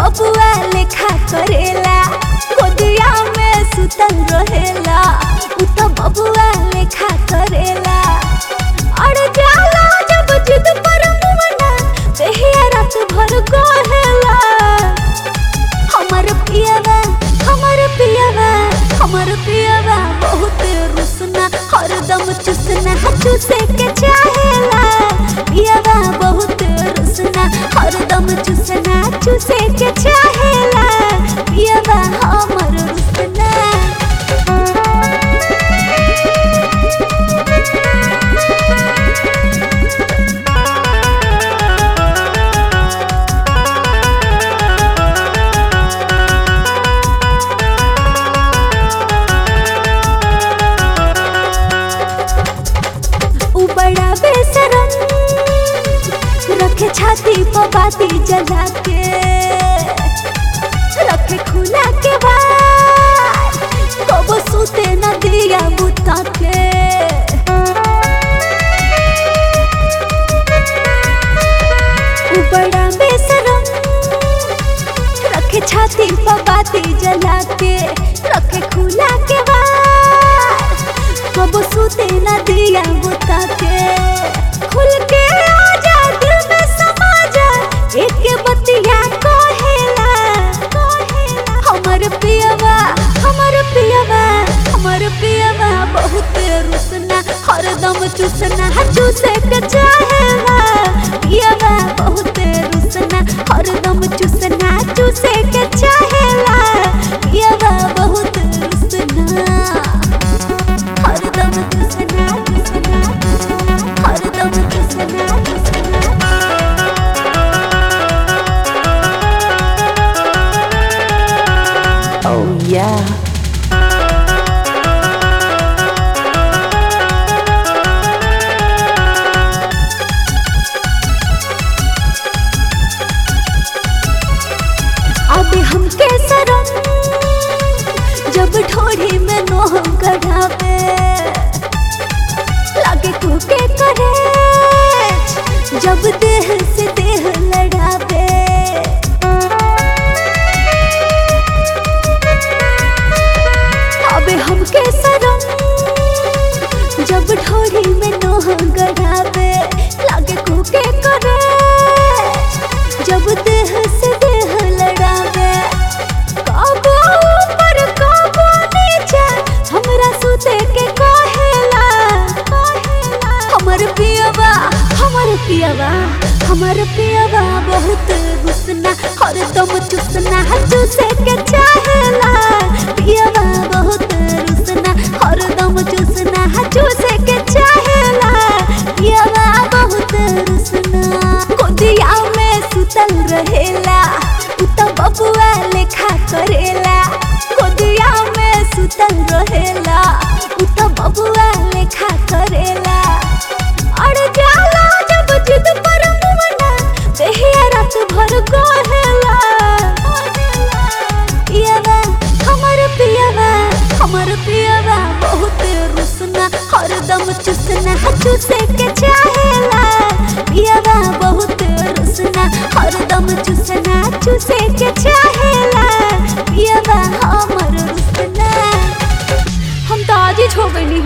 बबुआ लेखा करेला गोदिया में सुतल रहेला उ तो बबुआ लेखा करेला अरे जाला जब जिद पर मुमना देहिया रात भर कहेला हमर पियावा हमर पियावा हमर पियावा बहुत रुसना हरदम चुसना चुसे के चाहेला पियावा बहुत रुसना हरदम चुसना चुसे के चाहेला पियावा हमर रुसना उ बड़ा बेसरम रखे छाती पर बाती जला के रखे खुला के बाद कबो सूते न दिया बुता के उ बड़ा बेसरम रखे छाती पर बाती जला के रखे खुला के बाद कब सूते न दिया बुता के खुल के आजा दिल में समा जा एक बतिया कहेला कहेला हमर पियवा हमर पियवा हमर पियवा बहुत रुसना हरदम चुसना चूसे के चाहेला पियवा बहुत रुसना हरदम चुसना चूसे के चाहेला पियवा बहुत रुसना हरदम चुसना चुसना चुसना हरदम चुसना चुसना Oh yeah. अब हमके सरम जब ठोड़ी में नोह गढ़ावे लागे कुके करे जब देह से देह लड़ावे अब हमके सरम जब ठोड़ी में नोह गढ़ावे लागे कुके करे जब देह से देह लड़ावे काबू ऊपर काबू नीचे हमरा सुते के कहेला कहेला हमर पियवा हमर पियवा हमर पियवा बहुत गुस्ना हरदम चुसना चूसे के चाहेला पियवा बहुत रुसना हरदम चुसना चूसे के चाहेला पियवा बहुत रुसना गोदिया में सुतल रहेला उ तो बबुआ लेखा करेला गोदिया में सुतल रहेला उ तो बबुआ लेखा करेला अरे जाला जब जिद पर मुमना देहिया रात भर कहेला पियवा हमर पियवा हमर पियवा बहुत रुसना हरदम चुसना चूसे के चाहेला पियवा बहुत रुसना हरदम चुसना चूसे के चाहेला पियवा हमर रुसना हम तो आज ही छो गइनी